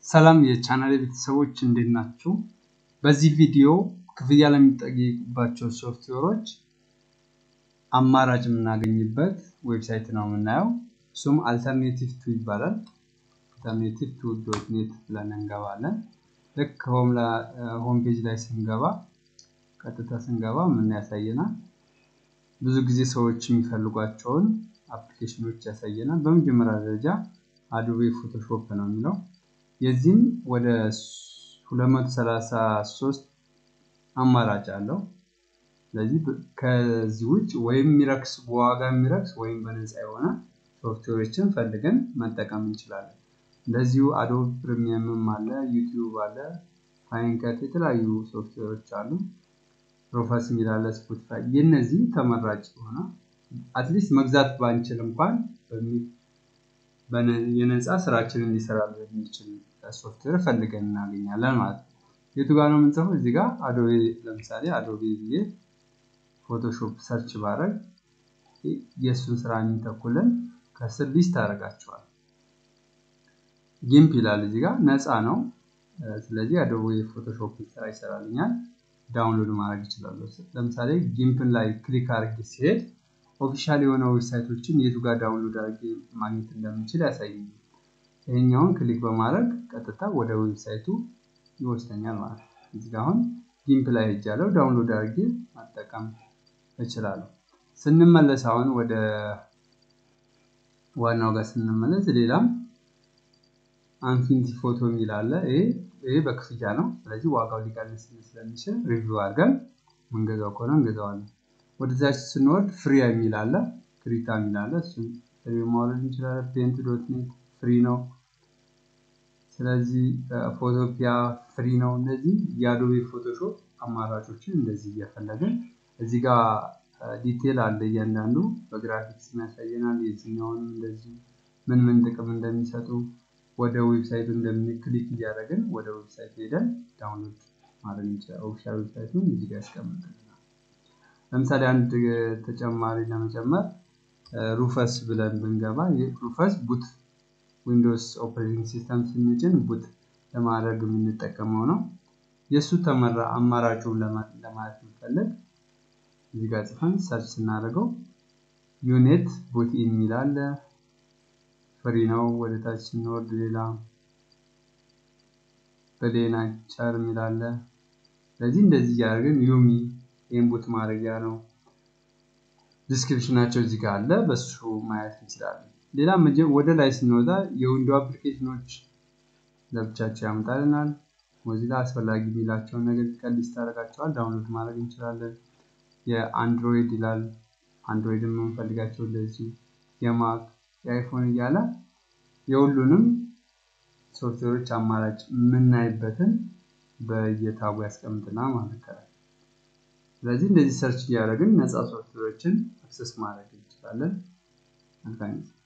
ሰላም የቻናል ቤተሰቦች እንዴት ናችሁ? በዚህ ቪዲዮ ክፍያ ለሚጠይቁባቸው ሶፍትዌሮች አማራጭ የምናገኝበት ዌብሳይት ነው የምናየው። እሱም አልተርኔቲቭ ቱ ይባላል። አልተርኔቲቭ ቱ ዶት ኔት ብለን እንገባለን። ልክ ሆም ፔጅ ላይ ስንገባ ቀጥታ ስንገባ ምን ያሳየናል? ብዙ ጊዜ ሰዎች የሚፈልጓቸውን አፕሊኬሽኖች ያሳየናል። በመጀመሪያ ደረጃ አዶቤ ፎቶሾፕ ነው የሚለው የዚህም ወደ 233 አማራጭ አለው። ስለዚህ ከዚህ ውጭ ወይም የሚረክስ በዋጋ የሚረክስ ወይም በነፃ የሆነ ሶፍትዌሮችን ፈልገን መጠቀም እንችላለን። እንደዚሁ አዶብ ፕሪሚየምም አለ፣ ዩቲዩብ አለ፣ ፋይንከት የተለያዩ ሶፍትዌሮች አሉ። ፕሮፈስ የሚል አለ፣ ስፖቲፋይ የእነዚህ ተመራጭ የሆነ አትሊስት መግዛት ባንችል እንኳን የነፃ ስራችንን ሊሰራ የሚችል ሶፍትዌር ፈልገን እናገኛለን ማለት ነው። የቱ ጋር ነው የምንጽፈው? እዚህ ጋር አዶቤ ለምሳሌ አዶቤ ብዬ ፎቶሾፕ ሰርች ባረግ የእሱን ስራ የሚተኩልን ከስር ሊስት አደርጋቸዋል። ጊምፕ ይላል እዚህ ጋር ነፃ ነው። ስለዚህ አዶቤ ፎቶሾፕ ስራ ይሰራልኛል። ዳውንሎድ ማድረግ ይችላለሁ። ለምሳሌ ጊምፕን ላይ ክሊክ አድርጌ ሲሄድ ኦፊሻል የሆነ ዌብሳይቶችን የቱ ጋር ዳውንሎድ አድርጌ ማግኘት እንደምችል ያሳየኛል። ይሄኛውን ክሊክ በማድረግ ቀጥታ ወደ ዌብሳይቱ ይወስደኛል ማለት ነው። እዚህ ጋር አሁን ጊምፕ ላይ ሄጃለሁ። ዳውንሎድ አድርጌ መጠቀም እችላለሁ። ስንመለስ አሁን ወደ ዋናው ጋር ስንመለስ ሌላም አንፊኒቲ ፎቶ የሚል አለ። ይሄ በክፍያ ነው። ስለዚህ ዋጋው ሊቀንስ ስለሚችል ሪቪው አድርገን ምንገዛው ከሆነ እንገዛዋለን። ወደዛች ስንወርድ ፍሪ የሚል አለ፣ ክሪታ የሚል አለ። እሱን ፍሪ ማውረድ እንችላለን። ፔንት ዶት ኔት ፍሪ ነው። ስለዚህ ፎቶፒያ ፍሪ ነው። እነዚህ የአዶቤ ፎቶሾፕ አማራጮችን እንደዚህ እየፈለግን እዚህ ጋር ዲቴል አለ እያንዳንዱ በግራፊክስ ያሳየናል። የዚህኛውንም እንደዚሁ ምን ምን ጥቅም እንደሚሰጡ ወደ ዌብሳይቱ እንደምንክሊክ እያደረግን ወደ ዌብሳይቱ ሄደን ዳውንሎድ ማድረግ እንችላለን። ኦፊሻል ዌብሳይቱን እዚህ ጋር ያስቀምጥልናል። ለምሳሌ አንድ ተጨማሪ ለመጨመር ሩፈስ ብለን ብንገባ ሩፈስ ቡት ዊንዶውስ ኦፕሬቲንግ ሲስተም ስንጭን ቡት ለማድረግ የምንጠቀመው ነው። የእሱ ተመራ አማራጩን ለማለት ብንፈልግ እዚህ ጋር ጽፈን ሰርች ስናደርገው ዩኔት ቡት የሚል አለ። ፍሪ ነው። ወደ ታች ስንወርድ ሌላ በሌና ቻር የሚል አለ። ስለዚህ እንደዚህ እያደረግን ዩሚ ኢንፑት ማድረጊያ ነው። ዲስክሪፕሽናቸው እዚህ ጋር አለ። በሱ ማየት እንችላለን። ሌላ ወደ ላይ ስንወጣ የዊንዶ አፕሊኬሽኖች ለብቻቸው ያመጣልናል። ሞዚላ አስፈላጊ የሚላቸውን ነገር ቀሊስ ታደርጋቸዋል። ዳውንሎድ ማድረግ እንችላለን። የአንድሮይድ ይላል። አንድሮይድ የምንፈልጋቸው እንደዚሁ የማክ የአይፎን እያለ የሁሉንም ሶፍትዌሮች አማራጭ የምናይበትን በየታቡ ያስቀምጥና ማለት ነው። ስለዚህ እንደዚህ ሰርች እያደረግን ነፃ ሶፍትዌሮችን አክሰስ ማድረግ እንችላለን። መልካም